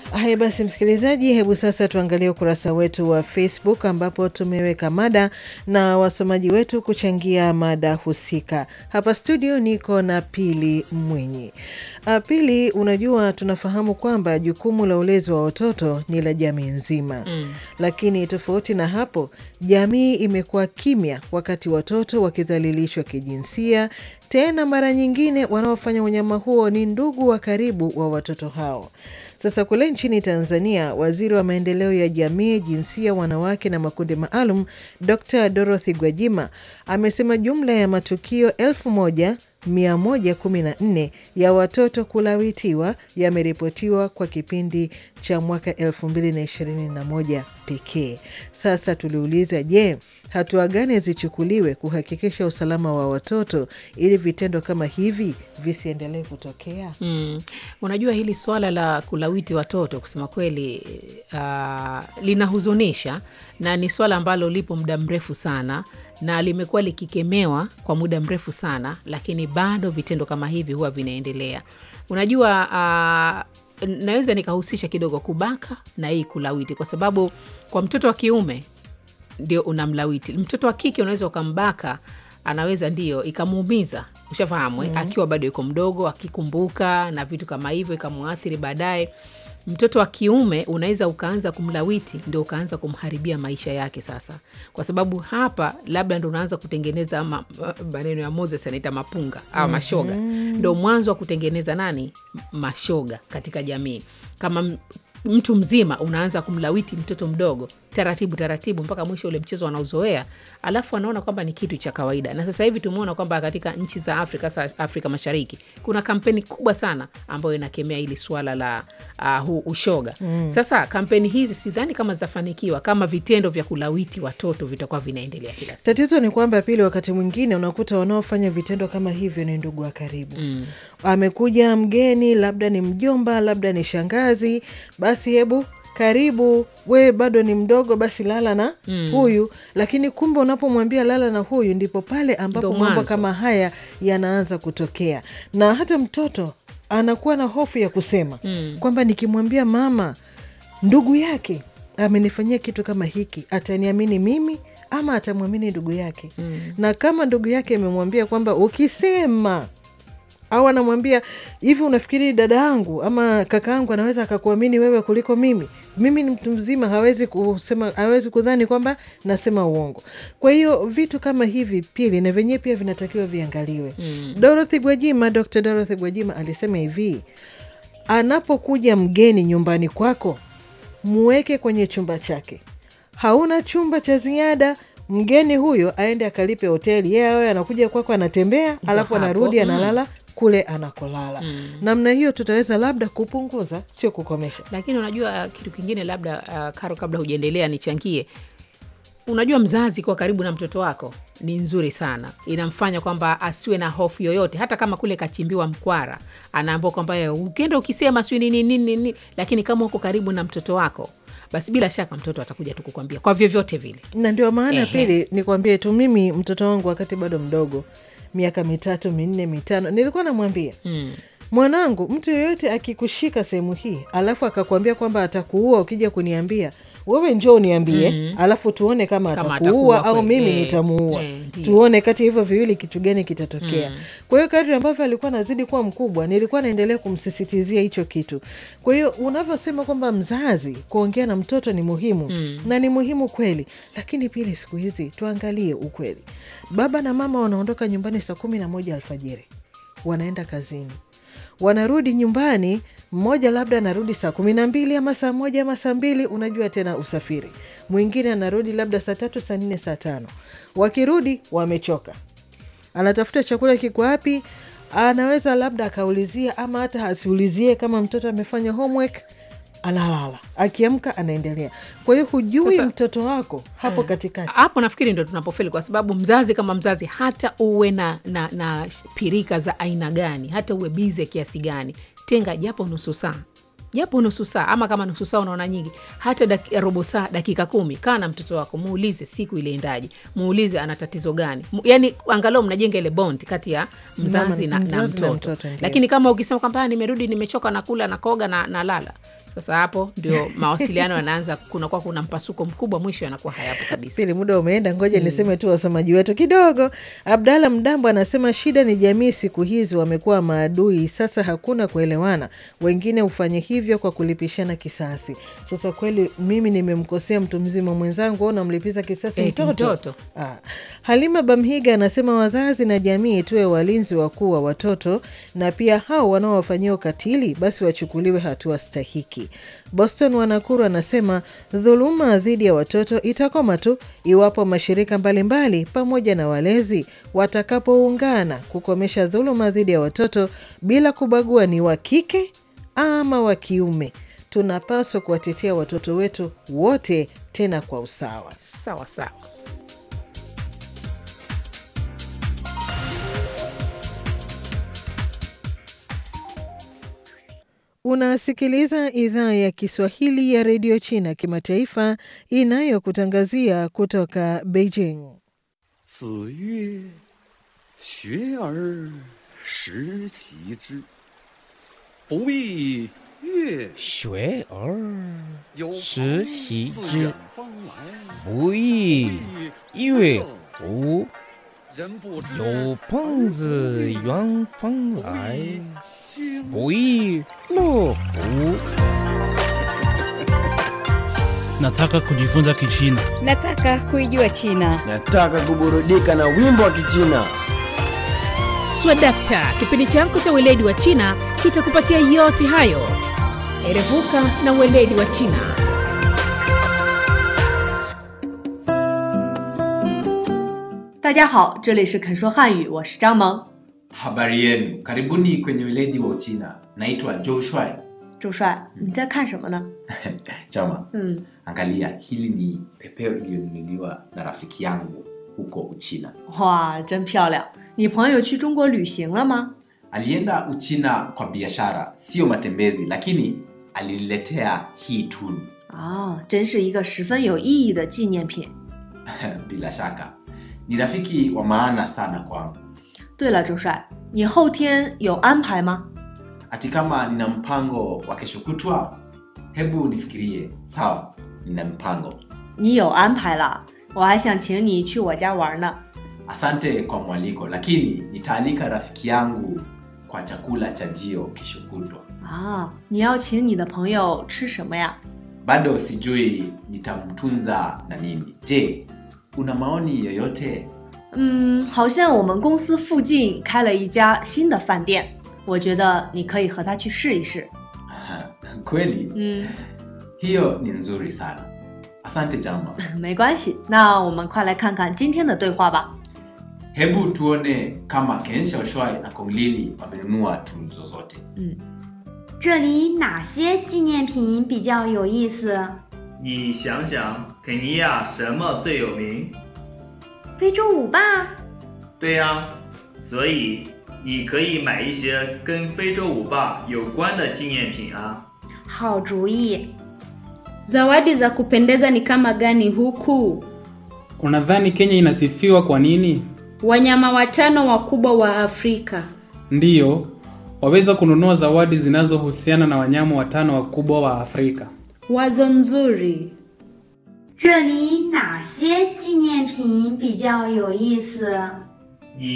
Haya basi, msikilizaji, hebu sasa tuangalie ukurasa wetu wa Facebook ambapo tumeweka mada na wasomaji wetu kuchangia mada husika. Hapa studio niko na Pili Mwinyi. Uh, Pili, unajua tunafahamu kwamba jukumu la ulezi wa watoto ni la jamii nzima mm. Lakini tofauti na hapo, jamii imekuwa kimya wakati watoto wakidhalilishwa kijinsia tena mara nyingine wanaofanya unyama huo ni ndugu wa karibu wa watoto hao. Sasa kule nchini Tanzania, waziri wa maendeleo ya jamii, jinsia, wanawake na makundi maalum, Dr Dorothy Gwajima amesema jumla ya matukio elfu moja 114 ya watoto kulawitiwa yameripotiwa kwa kipindi cha mwaka 2021 pekee. Sasa tuliuliza, je, hatua gani zichukuliwe kuhakikisha usalama wa watoto ili vitendo kama hivi visiendelee kutokea? Mm. Unajua hili swala la kulawiti watoto kusema kweli, uh, linahuzunisha na ni swala ambalo lipo muda mrefu sana na limekuwa likikemewa kwa muda mrefu sana, lakini bado vitendo kama hivi huwa vinaendelea. Unajua uh, naweza nikahusisha kidogo kubaka na hii kulawiti, kwa sababu kwa mtoto wa kiume ndio unamlawiti. Mtoto wa kike unaweza ukambaka, anaweza ndio ikamuumiza, ushafahamu mm -hmm. akiwa bado yuko mdogo, akikumbuka na vitu kama hivyo, ikamuathiri baadaye. Mtoto wa kiume unaweza ukaanza kumlawiti, ndio ukaanza kumharibia maisha yake sasa, kwa sababu hapa labda ndo unaanza kutengeneza ma, maneno ya Moses anaita mapunga au mashoga mm -hmm. ndo mwanzo wa kutengeneza nani, mashoga katika jamii. Kama mtu mzima unaanza kumlawiti mtoto mdogo taratibu taratibu, mpaka mwisho ule mchezo wanauzoea, alafu anaona kwamba ni kitu cha kawaida. Na sasa hivi tumeona kwamba katika nchi za Afrika, sa Afrika Mashariki, kuna kampeni kubwa sana ambayo inakemea hili swala la uh, huu ushoga mm. Sasa kampeni hizi sidhani kama zitafanikiwa kama vitendo vya kulawiti watoto vitakuwa vinaendelea kila siku. Tatizo ni kwamba Pili, wakati mwingine unakuta wanaofanya vitendo kama hivyo ni ndugu wa karibu mm. Amekuja mgeni, labda ni mjomba, labda ni shangazi, basi hebu karibu we bado ni mdogo, basi lala na mm. huyu. Lakini kumbe unapomwambia lala na huyu, ndipo pale ambapo mambo kama haya yanaanza kutokea, na hata mtoto anakuwa na hofu ya kusema mm. kwamba nikimwambia mama ndugu yake amenifanyia kitu kama hiki, ataniamini mimi ama atamwamini ndugu yake mm. na kama ndugu yake amemwambia kwamba ukisema au anamwambia hivi, unafikiri dada yangu ama kaka yangu anaweza akakuamini wewe kuliko mimi? Mimi ni mtu mzima, hawezi kusema, hawezi kudhani kwamba nasema uongo. Kwa hiyo vitu kama hivi Pili, na vyenyewe pia vinatakiwa viangaliwe. mm. Dorothy Gwajima, Dr. Dorothy Gwajima alisema hivi, anapokuja mgeni nyumbani kwako, muweke kwenye chumba chake. Hauna chumba cha ziada mgeni huyo aende akalipe hoteli, yeye awe anakuja kwako, anatembea alafu anarudi analala kule anakolala. mm. Namna hiyo tutaweza labda kupunguza, sio kukomesha. Lakini unajua kitu kingine labda, uh, Karo, kabla hujaendelea nichangie. Unajua, mzazi kwa karibu na mtoto wako ni nzuri sana, inamfanya kwamba asiwe na hofu yoyote, hata kama kule kachimbiwa mkwara, anaambua kwamba ukienda ukisema sijui nini nini nini, lakini kama uko karibu na mtoto wako basi bila shaka mtoto atakuja tu kukwambia kwa vyovyote vile, na ndio maana Pili nikwambie tu, mimi mtoto wangu wakati bado mdogo miaka mitatu minne mitano, nilikuwa namwambia mm. mwanangu, mtu yoyote akikushika sehemu hii alafu akakwambia kwamba atakuua ukija kuniambia wewe njoo uniambie, mm. alafu tuone kama, kama atakuua au mimi nitamuua, tuone kati ya hivyo viwili kitu gani kitatokea. mm. Kwa hiyo kadri ambavyo alikuwa nazidi kuwa mkubwa, nilikuwa naendelea kumsisitizia hicho kitu. Kwa hiyo unavyosema kwamba mzazi kuongea na mtoto ni muhimu, mm. na ni muhimu kweli, lakini pili, siku hizi tuangalie ukweli. Baba na mama wanaondoka nyumbani saa kumi na moja alfajiri, wanaenda kazini wanarudi nyumbani, mmoja labda anarudi saa kumi na mbili ama saa moja ama saa mbili. Unajua tena usafiri, mwingine anarudi labda saa tatu saa nne saa tano. Wakirudi wamechoka, anatafuta chakula kiko wapi, anaweza labda akaulizia ama hata asiulizie kama mtoto amefanya homework alalala akiamka anaendelea. Kwa hiyo hujui Sasa, mtoto wako hapo katikati. Hapo nafikiri ndo tunapofeli, kwa sababu mzazi kama mzazi, hata uwe na, na, na pirika za aina gani, hata uwe bize kiasi gani, tenga japo nusu saa japo nusu saa ama kama nusu saa unaona nyingi, hata daki, robo saa, dakika kumi, kaa na mtoto wako, muulize siku iliendaje, muulize ana tatizo gani, yani angalau mnajenga ile bond kati ya mzazi na, na, na mtoto. Lakini kama ukisema kwamba nimerudi nimechoka, nakula nakoga na, na lala Sasa hapo ndio mawasiliano yanaanza, kunakuwa kuna mpasuko mkubwa, mwisho yanakuwa hayapo kabisa. Pili, muda umeenda, ngoja niseme tu wasomaji wetu kidogo. Abdalla Mdambo anasema shida ni jamii siku hizi wamekuwa maadui, sasa hakuna kuelewana, wengine hufanye hivyo kwa kulipishana kisasi. Sasa kweli mimi nimemkosea mtu mzima mwenzangu, au namlipiza kisasi Eti mtoto? mtoto. Ah. Halima Bamhiga anasema wazazi na jamii tuwe walinzi wakuu wa watoto, na pia hao wanaowafanyia ukatili basi wachukuliwe hatua stahiki. Boston Wanakuru anasema dhuluma dhidi ya watoto itakoma tu iwapo mashirika mbalimbali pamoja na walezi watakapoungana kukomesha dhuluma dhidi ya watoto bila kubagua ni wa kike ama wa kiume. Tunapaswa kuwatetea watoto wetu wote tena kwa usawa. Sawa sawa. Unasikiliza idhaa ya Kiswahili ya redio China kimataifa inayokutangazia kutoka Beijing. 子曰：“学而时齐之，不亦乐学而有时朋习自之远方来， 不亦乐乎？ 人不知有朋自远方来， 君不亦乐乎？ Nataka kujifunza Kichina. Nataka kuijua China. Nataka kuburudika na wimbo wa Kichina. Swadakta, kipindi chako cha weledi wa China kitakupatia yote hayo. Erevuka na weledi wa China. 大家好，这里是肯说汉语，我是张萌。 Habari yenu, karibuni kwenye weledi wa Uchina. Naitwa Joe Shuai. 周帅，你在看什么呢？ Chama, 嗯， angalia, hili ni pepeo iliyonunuliwa na rafiki yangu huko Uchina. 哇，真漂亮！你朋友去中国旅行了吗？ Alienda Uchina kwa biashara, sio matembezi, lakini aliniletea hii tunu. 啊，真是一个十分有意义的纪念品。 Bila shaka ni rafiki wa maana sana kwangu. 对了，周帅，你后天有安排吗？ Ati kama nina mpango wa kesho kutwa, hebu nifikirie. Sawa, nina mpango. 你有安排了，我还想请你去我家玩呢。 Asante kwa mwaliko, lakini nitaalika rafiki yangu kwa chakula cha jio kesho kutwa. 啊，你要请你的朋友吃什么呀？ Bado sijui nitamtunza na nini. Je, una maoni yoyote? 嗯，好像我们公司附近开了一家新的饭店，我觉得你可以和他去试一试。 Kweli, 嗯， hiyo ni nzuri sana. Asante Jama. 没关系，那我们快来看看今天的对话吧。 Hebu tuone kama Ken Xiaoshuai na Kong Lili wamenunua tuzo zote. 这里哪些纪念品比较有意思？ 你想想，肯尼亚什么最有名？ 非洲舞霸？ 对呀、所以你可以买一些跟非洲舞霸有关的纪念品啊。 好主意！ Zawadi za kupendeza ni kama gani huku? Unadhani Kenya inasifiwa kwa nini? Wanyama watano wakubwa wa Afrika. Ndiyo, waweza kununua zawadi zinazohusiana na wanyama watano wakubwa wa Afrika. Wazo nzuri. 这里哪些纪念品比较有意思？